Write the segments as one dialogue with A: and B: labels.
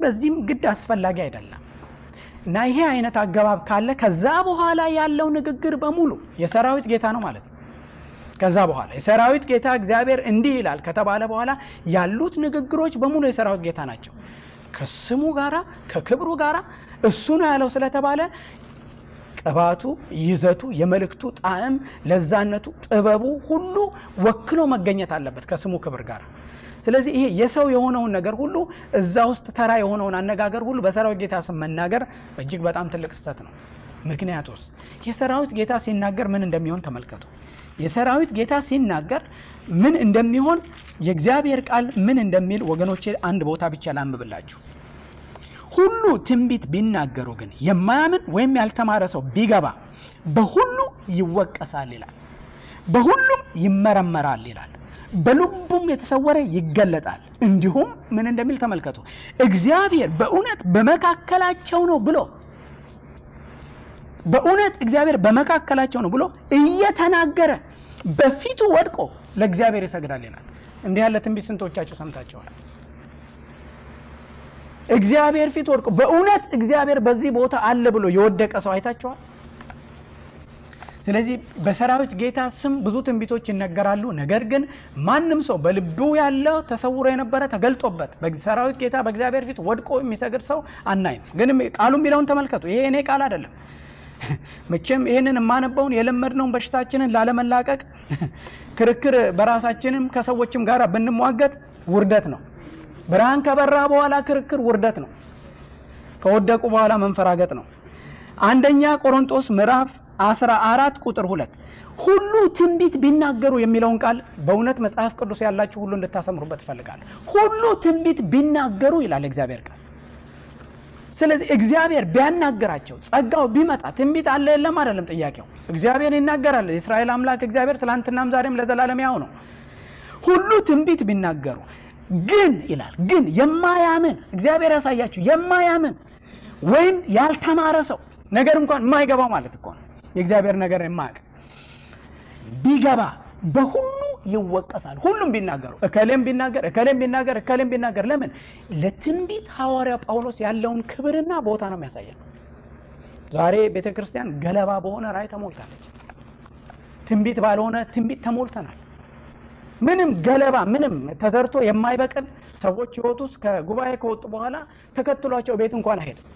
A: በዚህም ግድ አስፈላጊ አይደለም እና ይሄ አይነት አገባብ ካለ ከዛ በኋላ ያለው ንግግር በሙሉ የሰራዊት ጌታ ነው ማለት ነው። ከዛ በኋላ የሰራዊት ጌታ እግዚአብሔር እንዲህ ይላል ከተባለ በኋላ ያሉት ንግግሮች በሙሉ የሰራዊት ጌታ ናቸው። ከስሙ ጋራ ከክብሩ ጋራ እሱ ነው ያለው ስለተባለ ቅባቱ፣ ይዘቱ፣ የመልእክቱ ጣዕም፣ ለዛነቱ፣ ጥበቡ ሁሉ ወክሎ መገኘት አለበት ከስሙ ክብር ጋር። ስለዚህ ይሄ የሰው የሆነውን ነገር ሁሉ እዛ ውስጥ ተራ የሆነውን አነጋገር ሁሉ በሰራዊት ጌታ ስም መናገር እጅግ በጣም ትልቅ ስህተት ነው። ምክንያቱስ የሰራዊት ጌታ ሲናገር ምን እንደሚሆን ተመልከቱ። የሰራዊት ጌታ ሲናገር ምን እንደሚሆን የእግዚአብሔር ቃል ምን እንደሚል ወገኖቼ አንድ ቦታ ብቻ ላንብብላችሁ። ሁሉ ትንቢት ቢናገሩ ግን የማያምን ወይም ያልተማረ ሰው ቢገባ በሁሉ ይወቀሳል ይላል። በሁሉም ይመረመራል ይላል። በልቡም የተሰወረ ይገለጣል። እንዲሁም ምን እንደሚል ተመልከቱ። እግዚአብሔር በእውነት በመካከላቸው ነው ብሎ በእውነት እግዚአብሔር በመካከላቸው ነው ብሎ እየተናገረ በፊቱ ወድቆ ለእግዚአብሔር ይሰግዳል ይላል። እንዲህ ያለ ትንቢት ስንቶቻችሁ ሰምታችኋል? እግዚአብሔር ፊት ወድቆ በእውነት እግዚአብሔር በዚህ ቦታ አለ ብሎ የወደቀ ሰው አይታችኋል? ስለዚህ በሰራዊት ጌታ ስም ብዙ ትንቢቶች ይነገራሉ። ነገር ግን ማንም ሰው በልቡ ያለው ተሰውሮ የነበረ ተገልጦበት በሰራዊት ጌታ በእግዚአብሔር ፊት ወድቆ የሚሰግድ ሰው አናይም። ግን ቃሉ የሚለውን ተመልከቱ። ይሄ እኔ ቃል አይደለም። መቼም ይህንን የማነበውን የለመድነውን በሽታችንን ላለመላቀቅ ክርክር በራሳችንም ከሰዎችም ጋር ብንሟገት ውርደት ነው። ብርሃን ከበራ በኋላ ክርክር ውርደት ነው። ከወደቁ በኋላ መንፈራገጥ ነው። አንደኛ ቆሮንጦስ ምዕራፍ 14 ቁጥር ሁለት ሁሉ ትንቢት ቢናገሩ የሚለውን ቃል በእውነት መጽሐፍ ቅዱስ ያላችሁ ሁሉ እንድታሰምሩበት ይፈልጋል። ሁሉ ትንቢት ቢናገሩ ይላል እግዚአብሔር ቃል። ስለዚህ እግዚአብሔር ቢያናገራቸው ጸጋው ቢመጣ ትንቢት አለ የለም አይደለም ጥያቄው። እግዚአብሔር ይናገራል። የእስራኤል አምላክ እግዚአብሔር ትላንትናም ዛሬም ለዘላለም ያው ነው። ሁሉ ትንቢት ቢናገሩ ግን ይላል ግን የማያምን እግዚአብሔር ያሳያችሁ የማያምን ወይም ያልተማረ ሰው ነገር እንኳን የማይገባው ማለት እኮ ነው። የእግዚአብሔር ነገር የማያውቅ ቢገባ በሁሉ ይወቀሳል። ሁሉም ቢናገሩ እከሌም ቢናገር እከሌም ቢናገር እከሌም ቢናገር ለምን ለትንቢት ሐዋርያ ጳውሎስ ያለውን ክብርና ቦታ ነው የሚያሳየን። ዛሬ ቤተ ክርስቲያን ገለባ በሆነ ራእይ ተሞልታለች። ትንቢት ባልሆነ ትንቢት ተሞልተናል። ምንም ገለባ ምንም ተዘርቶ የማይበቅል ሰዎች ሕይወት ውስጥ ከጉባኤ ከወጡ በኋላ ተከትሏቸው ቤት እንኳን አይሄድም።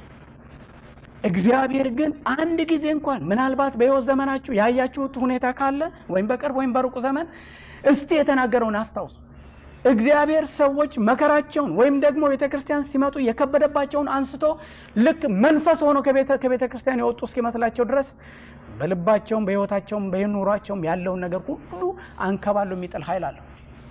A: እግዚአብሔር ግን አንድ ጊዜ እንኳን ምናልባት በሕይወት ዘመናችሁ ያያችሁት ሁኔታ ካለ ወይም በቅርብ ወይም በሩቅ ዘመን እስቲ የተናገረውን አስታውሱ። እግዚአብሔር ሰዎች መከራቸውን ወይም ደግሞ ቤተ ክርስቲያን ሲመጡ የከበደባቸውን አንስቶ ልክ መንፈስ ሆኖ ከቤተ ክርስቲያን የወጡ እስኪመስላቸው ድረስ በልባቸውም በሕይወታቸውም በኑሯቸውም ያለውን ነገር ሁሉ አንከባሎ የሚጥል ኃይል አለው።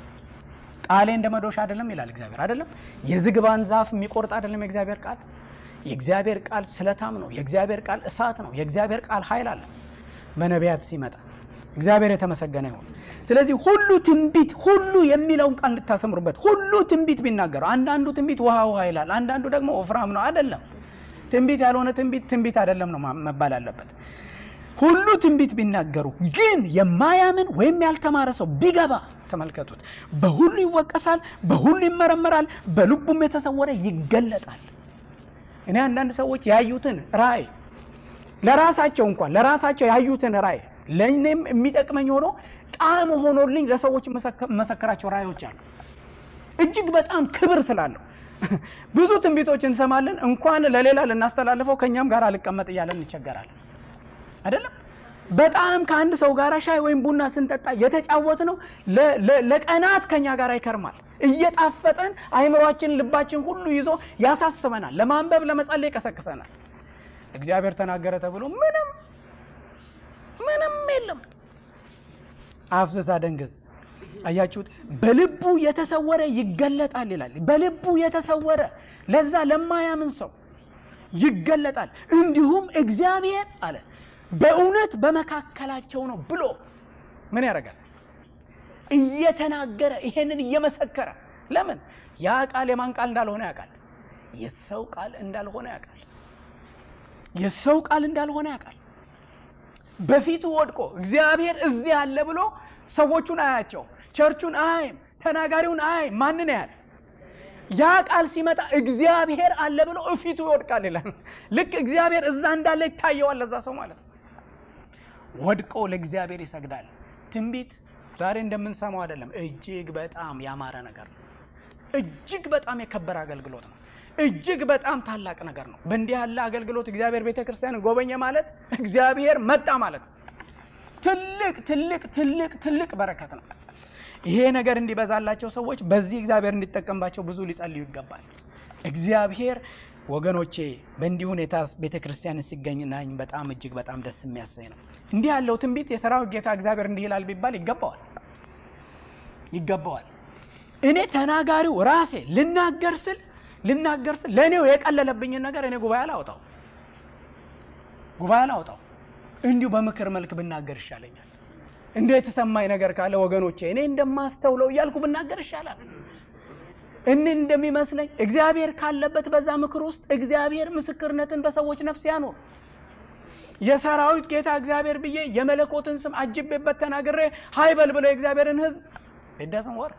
A: ቃሌ እንደ መዶሻ አይደለም ይላል እግዚአብሔር። አይደለም የዝግባን ዛፍ የሚቆርጥ አይደለም የእግዚአብሔር ቃል። የእግዚአብሔር ቃል ስለታም ነው። የእግዚአብሔር ቃል እሳት ነው። የእግዚአብሔር ቃል ኃይል አለ በነቢያት ሲመጣ። እግዚአብሔር የተመሰገነ ይሁን። ስለዚህ ሁሉ ትንቢት ሁሉ የሚለውን ቃል እንድታሰምሩበት። ሁሉ ትንቢት ቢናገሩ፣ አንዳንዱ ትንቢት ውሃ ውሃ ይላል፣ አንዳንዱ ደግሞ ወፍራም ነው። አይደለም ትንቢት ያልሆነ ትንቢት ትንቢት አይደለም ነው መባል አለበት። ሁሉ ትንቢት ቢናገሩ ግን የማያምን ወይም ያልተማረ ሰው ቢገባ ተመልከቱት፣ በሁሉ ይወቀሳል፣ በሁሉ ይመረመራል፣ በልቡም የተሰወረ ይገለጣል። እኔ አንዳንድ ሰዎች ያዩትን ራእይ ለራሳቸው እንኳን ለራሳቸው ያዩትን ራእይ ለእኔም የሚጠቅመኝ ሆኖ ጣዕም ሆኖልኝ ለሰዎች መሰከራቸው ራእዮች አሉ። እጅግ በጣም ክብር ስላለው ብዙ ትንቢቶች እንሰማለን። እንኳን ለሌላ ልናስተላልፈው ከእኛም ጋር አልቀመጥ እያለን እንቸገራለን። አይደለም በጣም ከአንድ ሰው ጋር ሻይ ወይም ቡና ስንጠጣ የተጫወት ነው ለቀናት ከኛ ጋር ይከርማል። እየጣፈጠን አይምሯችን፣ ልባችን ሁሉ ይዞ ያሳስበናል። ለማንበብ ለመጸለይ ይቀሰቅሰናል። እግዚአብሔር ተናገረ ተብሎ ምንም ምንም የለም። አፍስሳ ደንግዝ አያችሁት? በልቡ የተሰወረ ይገለጣል ይላል። በልቡ የተሰወረ ለዛ ለማያምን ሰው ይገለጣል። እንዲሁም እግዚአብሔር አለ በእውነት በመካከላቸው ነው ብሎ ምን ያደርጋል? እየተናገረ ይሄንን እየመሰከረ ለምን ያ ቃል የማን ቃል እንዳልሆነ ያውቃል። የሰው ቃል እንዳልሆነ ያውቃል። የሰው ቃል እንዳልሆነ ያውቃል። በፊቱ ወድቆ እግዚአብሔር እዚህ አለ ብሎ ሰዎቹን አያቸው፣ ቸርቹን አያይም፣ ተናጋሪውን አያይም። ማንን ያህል? ያ ቃል ሲመጣ እግዚአብሔር አለ ብሎ እፊቱ ይወድቃል ይላል። ልክ እግዚአብሔር እዛ እንዳለ ይታየዋል ለዛ ሰው ማለት ነው። ወድቆ ለእግዚአብሔር ይሰግዳል። ትንቢት ዛሬ እንደምንሰማው አይደለም። እጅግ በጣም ያማረ ነገር ነው። እጅግ በጣም የከበረ አገልግሎት ነው። እጅግ በጣም ታላቅ ነገር ነው። በእንዲህ ያለ አገልግሎት እግዚአብሔር ቤተ ክርስቲያን ጎበኘ ማለት እግዚአብሔር መጣ ማለት ነው። ትልቅ ትልቅ ትልቅ ትልቅ በረከት ነው። ይሄ ነገር እንዲበዛላቸው ሰዎች በዚህ እግዚአብሔር እንዲጠቀምባቸው ብዙ ሊጸልዩ ይገባል። እግዚአብሔር ወገኖቼ በእንዲህ ሁኔታ ቤተ ክርስቲያን ሲገኝናኝ በጣም እጅግ በጣም ደስ የሚያሰኝ ነው። እንዲህ ያለው ትንቢት የሰራዊት ጌታ እግዚአብሔር እንዲህ ይላል ቢባል ይገባዋል ይገባዋል። እኔ ተናጋሪው ራሴ ልናገር ስል ልናገር ስል ለእኔው የቀለለብኝን ነገር እኔ ጉባኤ አላወጣው ጉባኤ አላወጣው እንዲሁ በምክር መልክ ብናገር ይሻለኛል። እንደ የተሰማኝ ነገር ካለ ወገኖቼ እኔ እንደማስተውለው እያልኩ ብናገር ይሻላል። እኔ እንደሚመስለኝ እግዚአብሔር ካለበት በዛ ምክር ውስጥ እግዚአብሔር ምስክርነትን በሰዎች ነፍስ ያኖር። የሰራዊት ጌታ እግዚአብሔር ብዬ የመለኮትን ስም አጅቤበት ተናግሬ ሀይበል ብለው የእግዚአብሔርን ሕዝብ ይዳስም ወርቅ።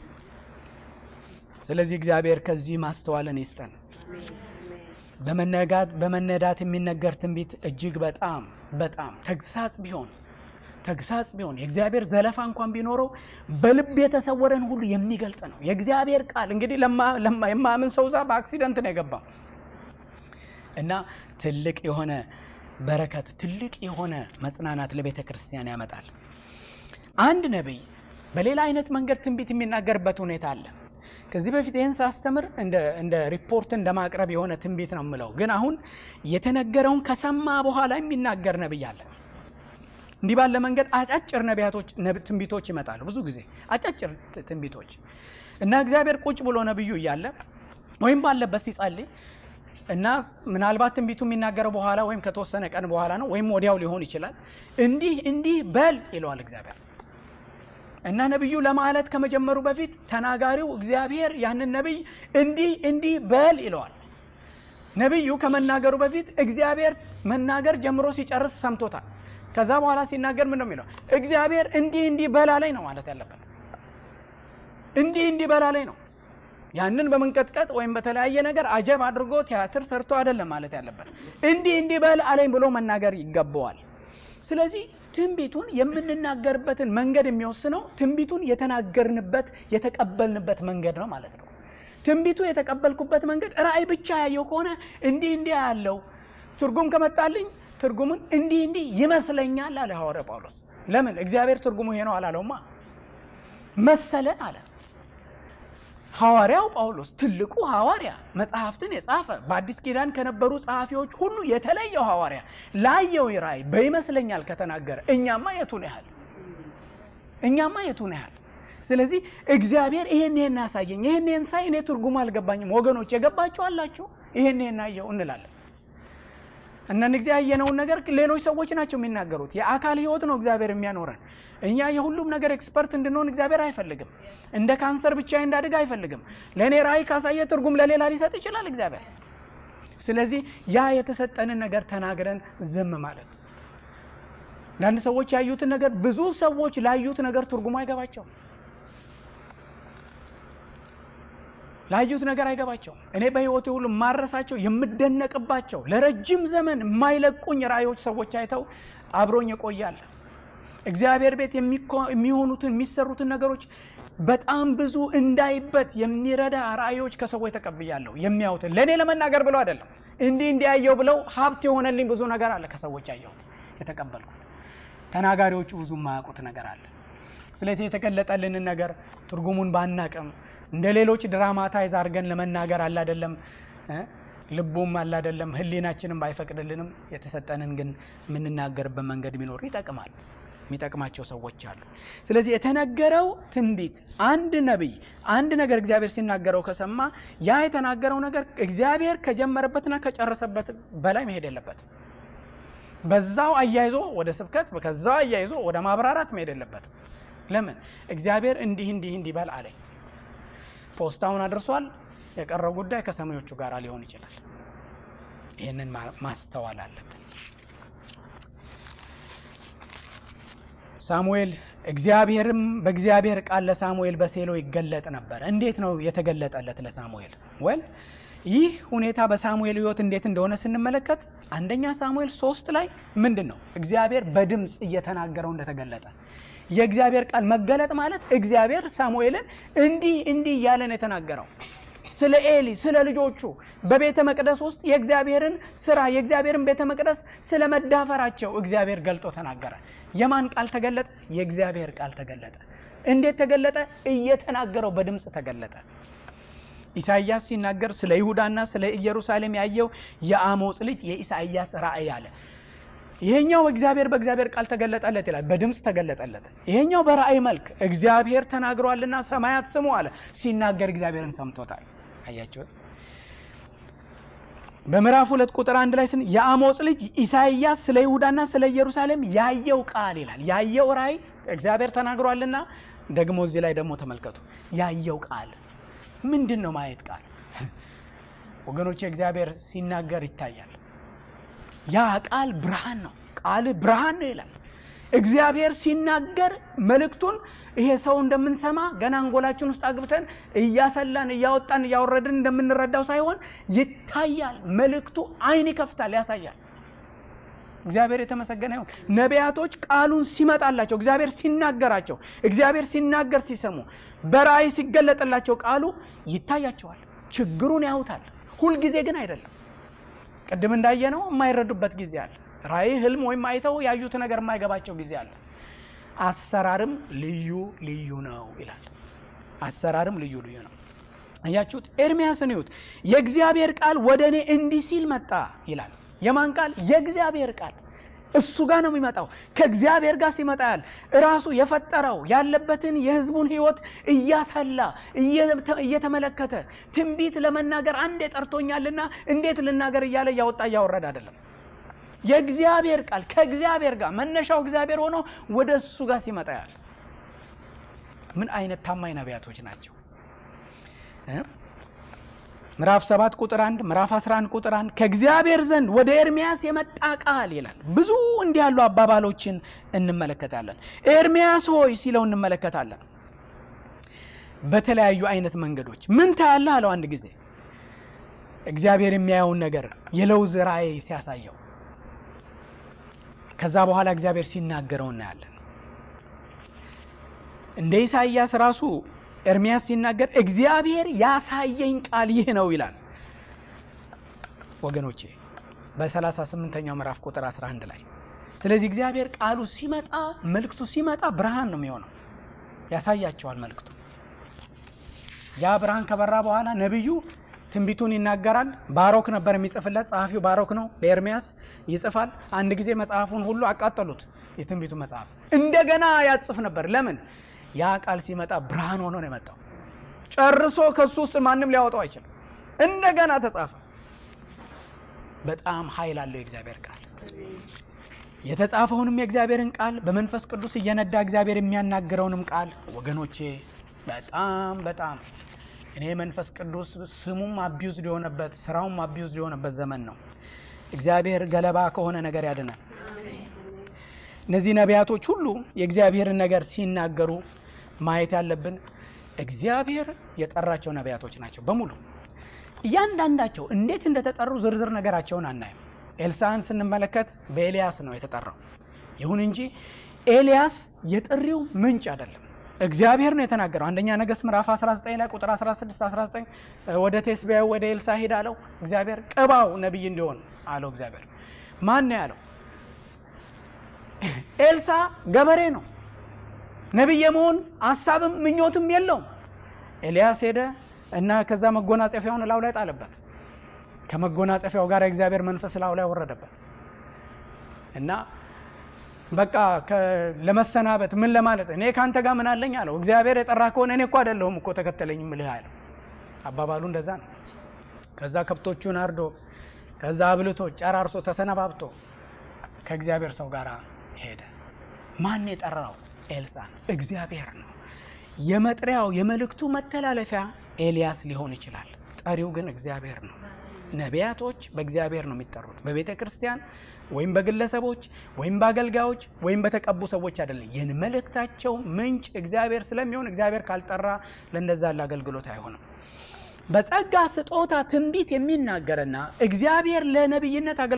A: ስለዚህ እግዚአብሔር ከዚህ ማስተዋልን ይስጠን። በመነጋት በመነዳት የሚነገር ትንቢት እጅግ በጣም በጣም ተግሳጽ ቢሆን ተግሳጽ ቢሆን የእግዚአብሔር ዘለፋ እንኳን ቢኖረው በልብ የተሰወረን ሁሉ የሚገልጥ ነው። የእግዚአብሔር ቃል እንግዲህ የማያምን ሰው ዛ በአክሲደንት ነው የገባው እና ትልቅ የሆነ በረከት ትልቅ የሆነ መጽናናት ለቤተ ክርስቲያን ያመጣል። አንድ ነቢይ በሌላ አይነት መንገድ ትንቢት የሚናገርበት ሁኔታ አለ። ከዚህ በፊት ይህን ሳስተምር እንደ ሪፖርት እንደ ማቅረብ የሆነ ትንቢት ነው የምለው። ግን አሁን የተነገረውን ከሰማ በኋላ የሚናገር ነቢይ አለ። እንዲህ ባለ መንገድ አጫጭር ነቢያቶች ትንቢቶች ይመጣሉ። ብዙ ጊዜ አጫጭር ትንቢቶች እና እግዚአብሔር ቁጭ ብሎ ነቢዩ እያለ ወይም ባለበት ሲጸልይ እና ምናልባት ትንቢቱ የሚናገረው በኋላ ወይም ከተወሰነ ቀን በኋላ ነው ወይም ወዲያው ሊሆን ይችላል። እንዲህ እንዲህ በል ይለዋል እግዚአብሔር እና ነቢዩ ለማለት ከመጀመሩ በፊት ተናጋሪው እግዚአብሔር ያንን ነቢይ እንዲህ እንዲህ በል ይለዋል። ነቢዩ ከመናገሩ በፊት እግዚአብሔር መናገር ጀምሮ ሲጨርስ ሰምቶታል። ከዛ በኋላ ሲናገር ምን ነው የሚለው? እግዚአብሔር እንዲህ እንዲህ በላ ላይ ነው ማለት ያለበት። እንዲህ እንዲህ በላ ላይ ነው። ያንን በመንቀጥቀጥ ወይም በተለያየ ነገር አጀብ አድርጎ ቲያትር ሰርቶ አይደለም ማለት ያለበት። እንዲህ እንዲህ በል አለኝ ብሎ መናገር ይገባዋል። ስለዚህ ትንቢቱን የምንናገርበትን መንገድ የሚወስነው ትንቢቱን የተናገርንበት የተቀበልንበት መንገድ ነው ማለት ነው። ትንቢቱ የተቀበልኩበት መንገድ ራእይ ብቻ ያየው ከሆነ እንዲህ እንዲህ ያለው ትርጉም ከመጣልኝ ትርጉሙን እንዲህ እንዲህ ይመስለኛል አለ ሐዋርያ ጳውሎስ። ለምን እግዚአብሔር ትርጉሙ ይሄ ነው አላለውማ፣ መሰለን አለ። ሐዋርያው ጳውሎስ ትልቁ ሐዋርያ መጽሐፍትን የጻፈ በአዲስ ኪዳን ከነበሩ ጸሐፊዎች ሁሉ የተለየው ሐዋርያ ላየው ራእይ በይመስለኛል ከተናገረ እኛማ የቱን ያህል እኛማ የቱን ያህል። ስለዚህ እግዚአብሔር ይሄን ይሄን ያሳየኝ ይሄን ይሄን ሳይ እኔ ትርጉሙ አልገባኝም። ወገኖች የገባችሁ አላችሁ? ይሄን ይሄን አየው እንላለን። እነን ጊዜ ያየነውን ነገር ሌሎች ሰዎች ናቸው የሚናገሩት። የአካል ህይወት ነው እግዚአብሔር የሚያኖረን። እኛ የሁሉም ነገር ኤክስፐርት እንድንሆን እግዚአብሔር አይፈልግም። እንደ ካንሰር ብቻ እንዳድግ አይፈልግም። ለእኔ ራእይ ካሳየ ትርጉም ለሌላ ሊሰጥ ይችላል እግዚአብሔር። ስለዚህ ያ የተሰጠንን ነገር ተናግረን ዝም ማለት። ለአንድ ሰዎች ያዩትን ነገር ብዙ ሰዎች ላዩት ነገር ትርጉሙ አይገባቸውም። ላዩት ነገር አይገባቸውም። እኔ በህይወቴ ሁሉ የማረሳቸው የምደነቅባቸው ለረጅም ዘመን የማይለቁኝ ራእዮች ሰዎች አይተው አብሮኝ ይቆያል። እግዚአብሔር ቤት የሚሆኑትን የሚሰሩትን ነገሮች በጣም ብዙ እንዳይበት የሚረዳ ራእዮች ከሰዎች ተቀብያለሁ። የሚያዩትን ለእኔ ለመናገር ብለው አይደለም እንዲህ እንዲያየው ብለው ሀብት የሆነልኝ ብዙ ነገር አለ ከሰዎች ያየሁት የተቀበልኩት። ተናጋሪዎቹ ብዙ የማያውቁት ነገር አለ። ስለዚህ የተገለጠልንን ነገር ትርጉሙን ባናቅም እንደ ሌሎች ድራማታይዝ አድርገን ለመናገር አላደለም ልቡም አላደለም ህሊናችንም ባይፈቅድልንም የተሰጠንን ግን የምንናገርበት መንገድ ቢኖር ይጠቅማል። የሚጠቅማቸው ሰዎች አሉ። ስለዚህ የተነገረው ትንቢት አንድ ነቢይ አንድ ነገር እግዚአብሔር ሲናገረው ከሰማ ያ የተናገረው ነገር እግዚአብሔር ከጀመረበትና ከጨረሰበት በላይ መሄድ የለበት። በዛው አያይዞ ወደ ስብከት ከዛው አያይዞ ወደ ማብራራት መሄድ የለበት። ለምን እግዚአብሔር እንዲህ እንዲህ እንዲህ በል አለኝ ፖስታውን አድርሷል። የቀረው ጉዳይ ከሰሚዎቹ ጋር ሊሆን ይችላል። ይህንን ማስተዋል አለብን። ሳሙኤል እግዚአብሔርም በእግዚአብሔር ቃል ለሳሙኤል በሴሎ ይገለጥ ነበር። እንዴት ነው የተገለጠለት ለሳሙኤል? ወል ይህ ሁኔታ በሳሙኤል ሕይወት እንዴት እንደሆነ ስንመለከት አንደኛ ሳሙኤል ሶስት ላይ ምንድን ነው እግዚአብሔር በድምፅ እየተናገረው እንደተገለጠ የእግዚአብሔር ቃል መገለጥ ማለት እግዚአብሔር ሳሙኤልን እንዲህ እንዲህ እያለ ነው የተናገረው ስለ ኤሊ ስለ ልጆቹ በቤተ መቅደስ ውስጥ የእግዚአብሔርን ስራ የእግዚአብሔርን ቤተ መቅደስ ስለ መዳፈራቸው እግዚአብሔር ገልጦ ተናገረ። የማን ቃል ተገለጠ? የእግዚአብሔር ቃል ተገለጠ። እንዴት ተገለጠ? እየተናገረው በድምፅ ተገለጠ። ኢሳይያስ ሲናገር ስለ ይሁዳና ስለ ኢየሩሳሌም ያየው የአሞጽ ልጅ የኢሳይያስ ራእይ አለ። ይሄኛው እግዚአብሔር በእግዚአብሔር ቃል ተገለጠለት ይላል፣ በድምፅ ተገለጠለት። ይሄኛው በራእይ መልክ እግዚአብሔር ተናግሯልና ሰማያት ስሙ አለ። ሲናገር እግዚአብሔርን ሰምቶታል። አያችሁት? በምዕራፍ ሁለት ቁጥር አንድ ላይ ስን የአሞጽ ልጅ ኢሳይያስ ስለ ይሁዳና ስለ ኢየሩሳሌም ያየው ቃል ይላል። ያየው ራእይ እግዚአብሔር ተናግሯልና ደግሞ እዚህ ላይ ደግሞ ተመልከቱ፣ ያየው ቃል ምንድን ነው? ማየት ቃል ወገኖች፣ እግዚአብሔር ሲናገር ይታያል። ያ ቃል ብርሃን ነው። ቃል ብርሃን ነው ይላል። እግዚአብሔር ሲናገር መልእክቱን ይሄ ሰው እንደምንሰማ ገና አንጎላችን ውስጥ አግብተን እያሰላን እያወጣን እያወረድን እንደምንረዳው ሳይሆን ይታያል። መልእክቱ ዓይን ይከፍታል፣ ያሳያል። እግዚአብሔር የተመሰገነ ይሁን። ነቢያቶች ቃሉን ሲመጣላቸው እግዚአብሔር ሲናገራቸው እግዚአብሔር ሲናገር ሲሰሙ በራእይ ሲገለጥላቸው ቃሉ ይታያቸዋል። ችግሩን ያዩታል። ሁልጊዜ ግን አይደለም። ቅድም እንዳየነው የማይረዱበት ጊዜ አለ። ራእይ ህልም ወይም አይተው ያዩት ነገር የማይገባቸው ጊዜ አለ። አሰራርም ልዩ ልዩ ነው ይላል። አሰራርም ልዩ ልዩ ነው። እያችሁት ኤርሚያስን ይሁት የእግዚአብሔር ቃል ወደ እኔ እንዲህ ሲል መጣ ይላል። የማን ቃል? የእግዚአብሔር ቃል እሱ ጋር ነው የሚመጣው። ከእግዚአብሔር ጋር ሲመጣ ያል ራሱ የፈጠረው ያለበትን የህዝቡን ህይወት እያሰላ እየተመለከተ ትንቢት ለመናገር አንዴ ጠርቶኛልና እንዴት ልናገር እያለ እያወጣ እያወረድ አይደለም። የእግዚአብሔር ቃል ከእግዚአብሔር ጋር መነሻው እግዚአብሔር ሆኖ ወደ እሱ ጋር ሲመጣ ያል ምን አይነት ታማኝ ነቢያቶች ናቸው! ምዕራፍ 7 ቁጥር 1 ምዕራፍ 11 ቁጥር 1 ከእግዚአብሔር ዘንድ ወደ ኤርሚያስ የመጣ ቃል ይላል። ብዙ እንዲህ ያሉ አባባሎችን እንመለከታለን። ኤርሚያስ ሆይ ሲለው እንመለከታለን። በተለያዩ አይነት መንገዶች ምን ታያለህ አለው። አንድ ጊዜ እግዚአብሔር የሚያየውን ነገር የለውዝ ራእይ ሲያሳየው፣ ከዛ በኋላ እግዚአብሔር ሲናገረው እናያለን። እንደ ኢሳይያስ ራሱ ኤርሚያስ ሲናገር እግዚአብሔር ያሳየኝ ቃል ይህ ነው ይላል። ወገኖቼ በ38ኛው ምዕራፍ ቁጥር 11 ላይ ስለዚህ እግዚአብሔር ቃሉ ሲመጣ መልእክቱ ሲመጣ ብርሃን ነው የሚሆነው፣ ያሳያቸዋል መልእክቱ። ያ ብርሃን ከበራ በኋላ ነቢዩ ትንቢቱን ይናገራል። ባሮክ ነበር የሚጽፍለት፣ ጸሐፊው ባሮክ ነው። ለኤርሚያስ ይጽፋል። አንድ ጊዜ መጽሐፉን ሁሉ አቃጠሉት፣ የትንቢቱ መጽሐፍ እንደገና ያጽፍ ነበር። ለምን? ያ ቃል ሲመጣ ብርሃን ሆኖ ነው የመጣው። ጨርሶ ከሱ ውስጥ ማንም ሊያወጣው አይችልም። እንደገና ተጻፈ። በጣም ኃይል አለው የእግዚአብሔር ቃል። የተጻፈውንም የእግዚአብሔርን ቃል በመንፈስ ቅዱስ እየነዳ እግዚአብሔር የሚያናግረውንም ቃል ወገኖቼ፣ በጣም በጣም እኔ መንፈስ ቅዱስ ስሙም አቢዩዝድ የሆነበት ስራውም አቢዩዝድ የሆነበት ዘመን ነው። እግዚአብሔር ገለባ ከሆነ ነገር ያድናል። እነዚህ ነቢያቶች ሁሉ የእግዚአብሔርን ነገር ሲናገሩ ማየት ያለብን እግዚአብሔር የጠራቸው ነቢያቶች ናቸው በሙሉ። እያንዳንዳቸው እንዴት እንደተጠሩ ዝርዝር ነገራቸውን አናይም። ኤልሳዕን ስንመለከት በኤልያስ ነው የተጠራው። ይሁን እንጂ ኤልያስ የጥሪው ምንጭ አይደለም፣ እግዚአብሔር ነው የተናገረው። አንደኛ ነገሥት ምዕራፍ 19 ላይ ቁጥር 16 19 ወደ ቴስቢያው ወደ ኤልሳዕ ሂድ አለው እግዚአብሔር። ቅባው ነቢይ እንዲሆን አለው እግዚአብሔር። ማን ነው ያለው? ኤልሳዕ ገበሬ ነው። ነቢይ የመሆን ሀሳብም ምኞትም የለውም። ኤልያስ ሄደ እና ከዛ መጎናጸፊያውን እላው ላይ ጣለበት። ከመጎናጸፊያው ጋር የእግዚአብሔር መንፈስ እላው ላይ ወረደበት እና በቃ ለመሰናበት ምን ለማለት እኔ ከአንተ ጋር ምን አለኝ አለው። እግዚአብሔር የጠራ ከሆነ እኔ እኮ አይደለሁም እኮ ተከተለኝ ምልህ አለው። አባባሉ እንደዛ ነው። ከዛ ከብቶቹን አርዶ ከዛ አብልቶ ጨራርሶ ተሰነባብቶ ከእግዚአብሔር ሰው ጋር ሄደ። ማን የጠራው? ኤልሳዕ ነው። እግዚአብሔር ነው። የመጥሪያው የመልእክቱ መተላለፊያ ኤልያስ ሊሆን ይችላል። ጠሪው ግን እግዚአብሔር ነው። ነቢያቶች በእግዚአብሔር ነው የሚጠሩት። በቤተ ክርስቲያን ወይም በግለሰቦች ወይም በአገልጋዮች ወይም በተቀቡ ሰዎች አይደለም። ይህን መልእክታቸው ምንጭ እግዚአብሔር ስለሚሆን እግዚአብሔር ካልጠራ ለእንደዛ ለአገልግሎት አይሆንም። በጸጋ ስጦታ ትንቢት የሚናገርና እግዚአብሔር ለነቢይነት